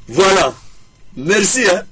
Voilà. Merci. Hein?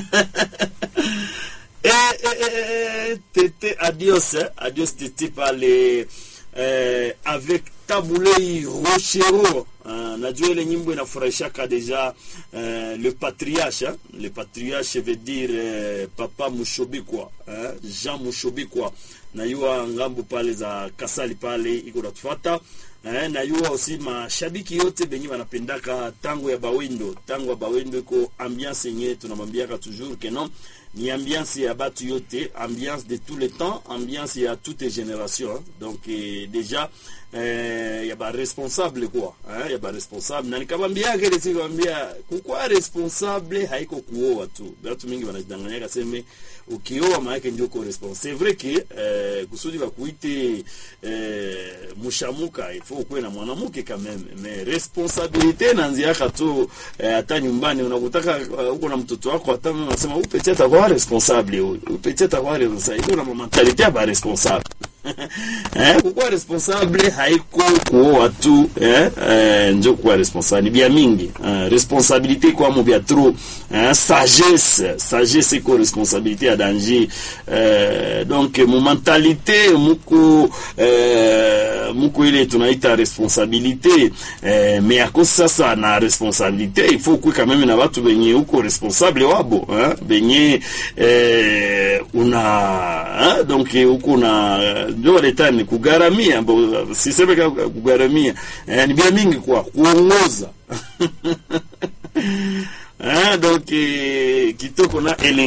et, et, et, Tété, adios. Hein? Adios, Tété, par les, euh, avec Tabulei Rochero. Uh, najua ile nyimbo inafurahishaka deja uh, le patriarche hein? le patriarche veut dire uh, papa mushobikwa uh, Jean mushobikwa nayua ngambo pale za kasali pale iko natufuata eh, nayua aussi mashabiki yote benye wanapendaka tango ya bawindo tango ya bawindo iko ambiance yenye tunamwambiaka toujours que non ni ambiance ya batu yote ambiance de tout le temps ambiance ya toutes les générations hein? donc eh, déjà eh, ya baresponsable kwa eh, ya baresponsable na nikabambiaka ile siku kwambia kukua responsable haiko kuoa tu watu mingi wanajidanganyaka seme ukioa maana ndio uko responsable c'est vrai que eh, kusudi bakuite eh, mushamuka il faut kuwe na mwanamke quand même mais responsabilité nanziaka tu hata eh, nyumbani unakutaka uh, uko na mtoto wako hata unasema huyu petit atakuwa responsable huyu huyu petit atakuwa responsable iko na mentalite ya ba responsable eh, kukuwa responsable haiko kuoa tu eh, eh, njo kuwa responsable ni bia mingi eh, responsabilité kwamo bia trop eh, sagesse sagesse iko responsabilité ya danger eh, donc mu mentalité muko eh, muko ile tunaita responsabilité eh, mais akosi sasa na responsabilité il faut kuwe quand même na watu benye uko responsable wabo eh, benye eh, una eh, donc uko na ndio waleta ni kugaramia siseme kugaramia eh, ni bia mingi kwa kuongoza eh, donc eh, kitoko na ele